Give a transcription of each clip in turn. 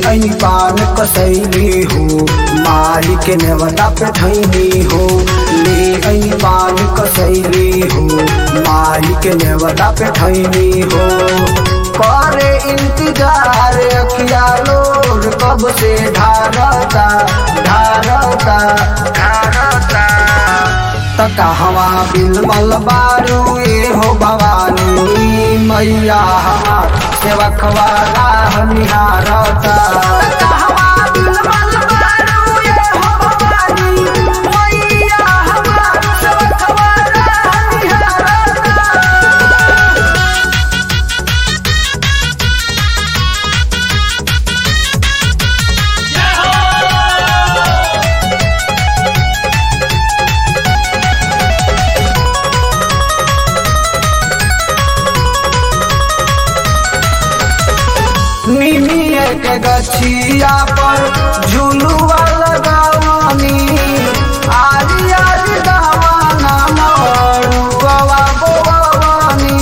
ऐनी पान कसैली हो माई के नेवता पे ठैनी हो ले ऐनी पान कसैली हो माई के नेवता पे ठैनी हो करे इंतजार अखिया लोर कब से ढारता ढारता ढारता तका हवा बिलमल बारू ए हो भवानी मैया हमार सेवकवा राह निहारता तका हवा बिलमल बारू ए हो भवानी मैया हमार सेवकवा राह निहारता निमिये के गछिया पर झुलुआ लगावानी आरी आरी दावाना मरुआ बोवानी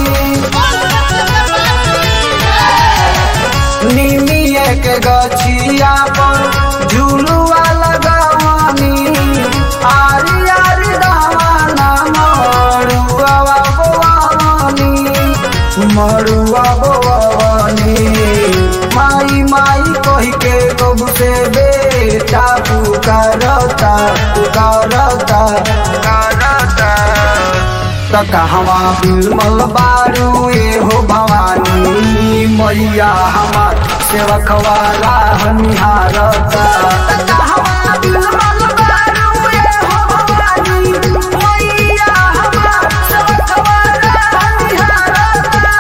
निमिये के गछिया पर झुलुआ लगावानी आरी आरी दावाना मरुआ बोवानी मरुआ बोवानी माई माई कही के कब से बेटा पुकारता पुकारता पुकारता तका हवा बिलमल बारू ए हो भवानी मैया हमार सेवकवा राह निहारता तका हवा बिलमल बारू ए हो भवानी मैया हमार सेवकवा राह निहारता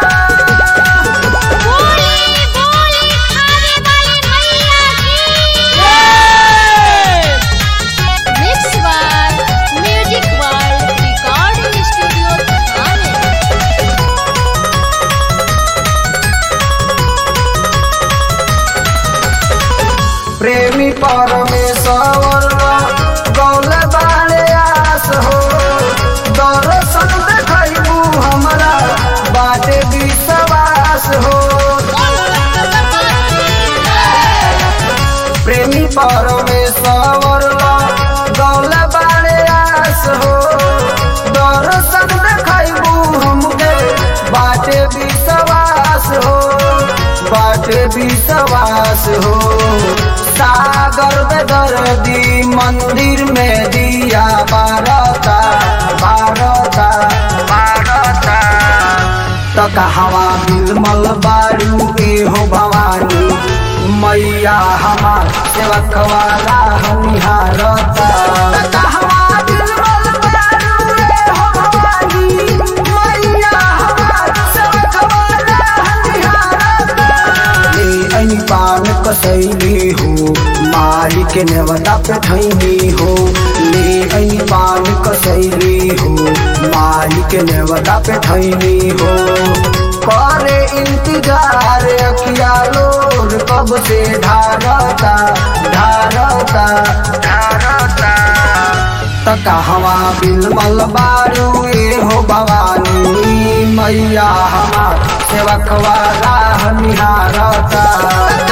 बोली बोली खावे वाली मैया की mix by music world recording studio थाने प्रेमी परमेश्वर गौल बाले आस हो दर्शन देखू हमरा बाटे विश्वास हो प्रेमी परमेश्वर गौल बाले आस हो दर्शन देखू हमके बाटे विश्वास हो बाटे विश्वास हो सागर में दर्दी मंदिर में दिया बारता बारता बारता तका हवा बिलमल बारू ए हो भवानी मैया हमार सेवकवा राह निहारता तका हवा बिलमल बारू ए हो भवानी मैया हमार सेवकवा राह निहारता ले ऐनी पान कसैली हो माई के नेवता पे ठैनी हो ले ऐनी पान कसैली हो माई के नेवता पे ठैनी हो करे इंतजार अखिया लोर कब से ढारता ढारता ढारता तका हवा बिलमल बारू ए हो भवानी मैया हमार सेवकवा राह निहारता